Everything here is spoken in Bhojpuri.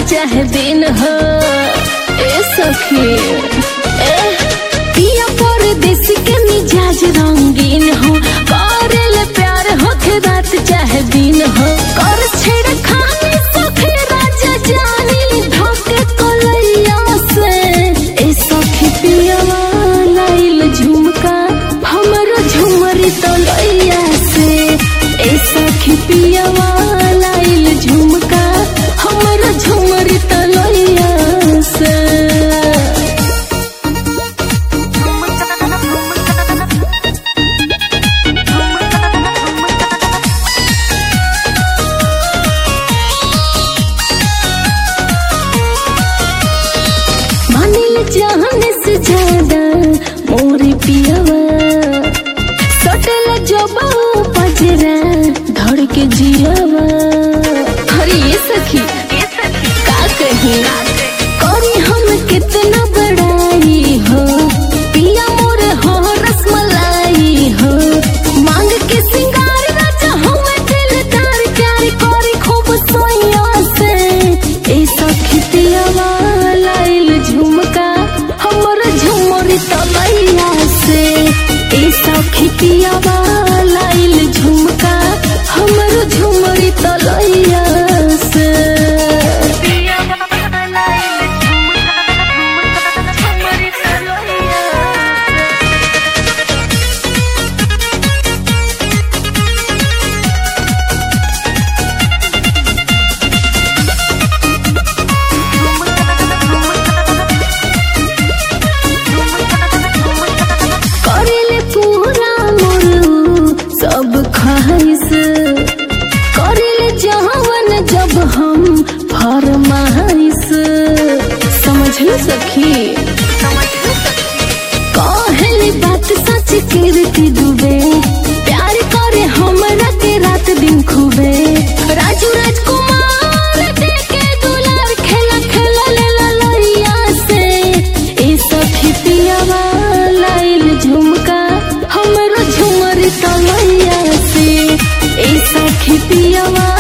चाहे दिन हो ए सखी ए पिया परदेस के मिजाज रंगीन हो करेले प्यार होके रात चाहे दिन हो कर छेड़ खाने सखी राजा जानी धोके कलैया से ए सखी पिया लाइल झुमका हमरो झुमरी तलैया से ए सखी पिया लाइल झुमका हमरो झुमरी तलैया से मानिल चाहने से ज्यादा मोरे पियावा सटल जबा पजरा धड़ के जियावा अरे ये सखी का कही करी हम कितना बड़ाई हो पिया मोर हो रसमलाई हो मांग के सिंगार राजा हमें दिलदार प्यार करी खूब सोया से ए सखी पियावा लाइल झुमका हमर झुमरी तलैया से ए सखी पियावा लाइल झुमका हमर झुमरी तलैया से करेले पूरा मोरू सब ख्वाहिश करेले जवन जब हम फरमाइश समझ लो सखी कहली बात सच कीर्ति दुबे प्यार करे हमरा के रात दिन खूबे राजू राजकुमार देके दुलार खेला खेला ले ललैया से ए सखी पियावा लाइल झुमका हमरो झुमरी तलैया से ए सखी पियावा